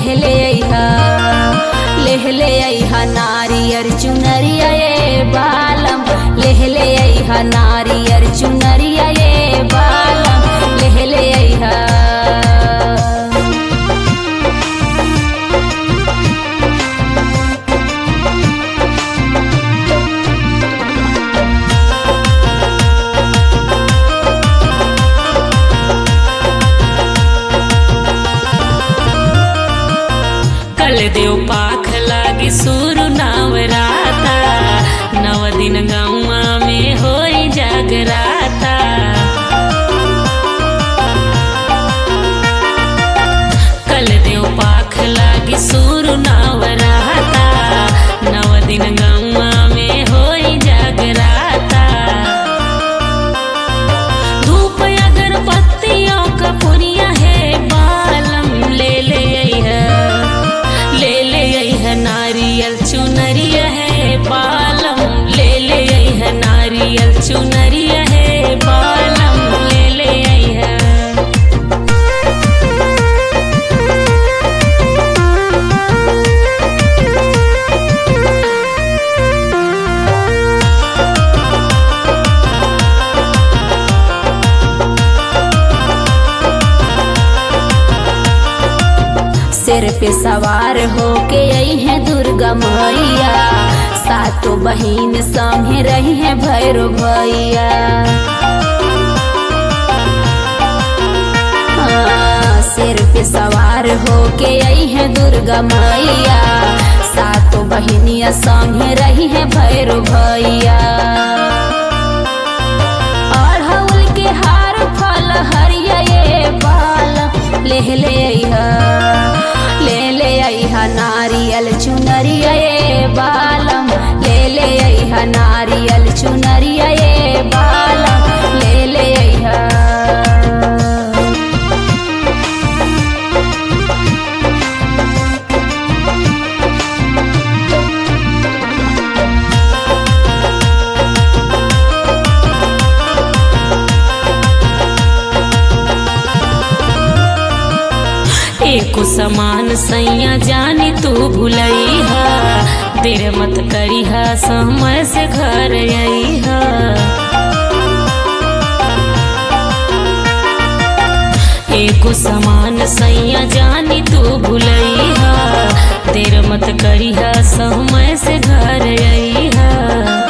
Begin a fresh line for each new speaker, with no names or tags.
लेहले अइहा लेहले अइहा नारियर चुनरिया ये बालम लेहले अइहा नारियर चुनरिया ये बालम लेहले अइहा
कल देव पाख लागी सुरु नवराता नव दिन गौआ में होई जागराता कल देव पाख लागी सुरु नवराता नव दिन गौआ में होई जागराता धूप अगरबत्तियों का पुरिया है बालम ले ले अइहा ले ले अइहा नारियल चुनरिया है बालम ले ले अइहा नारियल चुनरिया है बालम ले ले अइहा
सिर पे सवार होके आई है दुर्गा मैया सातों बहिन संगे रही है भैरो भैया हाँ, सिर पे सवार होके आई है दुर्गा मैया सातों बहिनिया संगे रही है भैरो भैया अड़हुल के हार फल हरिया ये बाल ले ले अइहा ले ले अइहा नारियल चुनरिया ये बालम ले ले अइहा नारियल चुनरिया ये बालम ले ले अइहा
एको समान सैया जानी तू भुलैहा देर मत करिहा समय से घर अइहा एको समान सैया जानी तू भुलैहा देर मत करिहा समय से घर अइहा